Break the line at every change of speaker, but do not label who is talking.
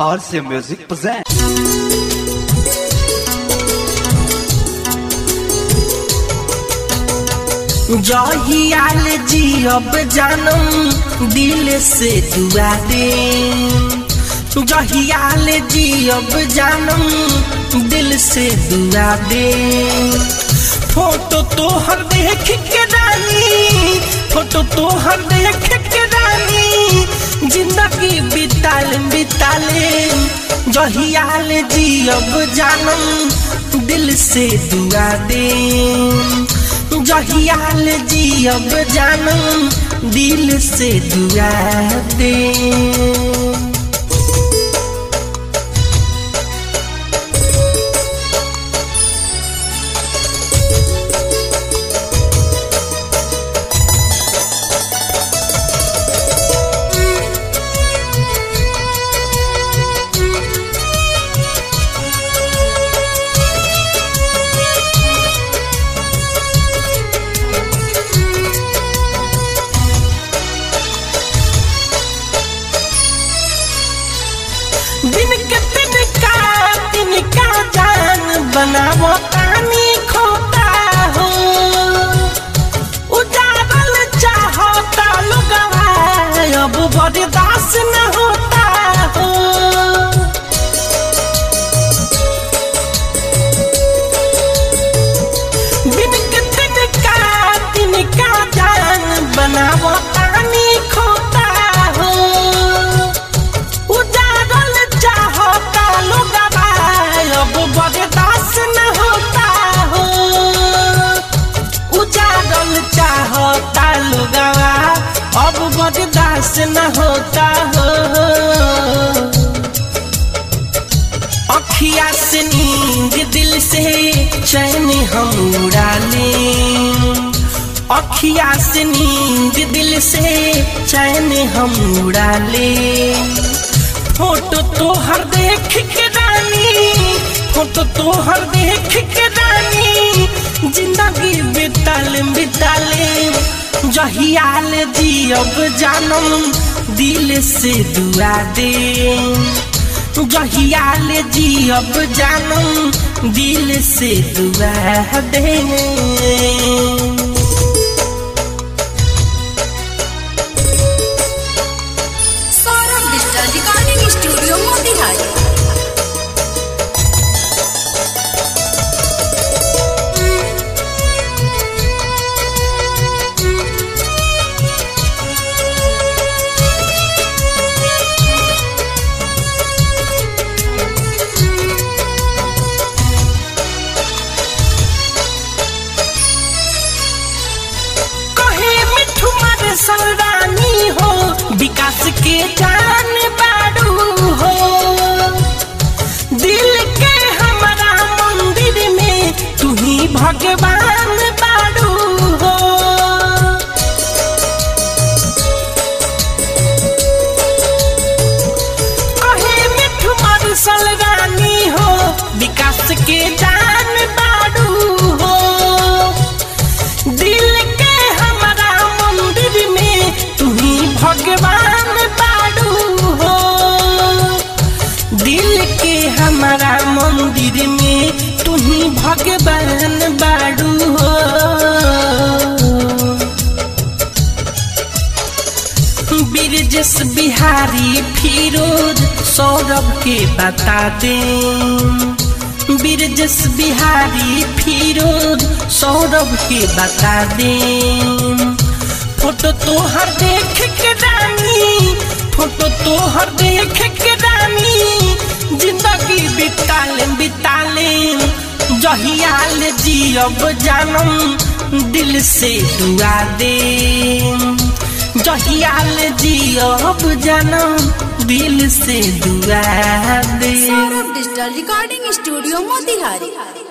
RC Music presents.
जहियाल जियब जानम दिल से दुआ दे जहियाल जियब जानम दिल से दुआ दे फोटो तोहर देख के रानी फोटो तोहर देख के रानी जिंदगी बिताल बिताले जहियाल जियब जानम दिल से दुआ दे जहियाल जियब जानम दिल से दुआ दे दिन के तिनका तिनका जान बनावो तानी खोता हो उजारल चाहता लोगवा अब बर्दाश्त न होता हो दिन के तिनका तिनका जान बनावो तानी खोता हो उजारल चाहता लोगवा अब बर्दाश्त न होता हो उजारल चाहता लोगवा अब बर्दाश्त न होता हो अखिया से नींद दिल से चैन हम उड़ा लें अखिया से नींद दिल से चैन हम उड़ा ले फोटो तोहर देख के रानी फोटो तोहर देख के रानी जिंदगी बिताल बिताले जहियाल जियब जानम दिल से दुआ दे जहियाल जियब जानम दिल से दुआ दे
Saurabh digital recording studio Motihari
कहे मिठू मर सौरानी हो विकास के जान बाड़ू हो दिल के हमारा मंदिर में तू ही भगवान बाड़ू हो कहे मिठू मर सौरानी हो विकास के जान बाड़ू हो दिल के हमारा मंदिर में तू ही भगवान बाड़ू हो दिल के हमारा मंदिर में तू ही भगवान बाड़ू हो बिरजस बिहारी फिरोज सौरभ के बता दे बिरजस बिहारी फिरोज सौरभ के बता दे फोटो तोहर देख के रानी फोटो तोहर देख के रानी जिंदगी बिताले बिताले जहियाल जियब जानम दिल से दुआ दे जहियाल जियब जानम दिल से दुआ दे
Saurabh digital recording studio Motihari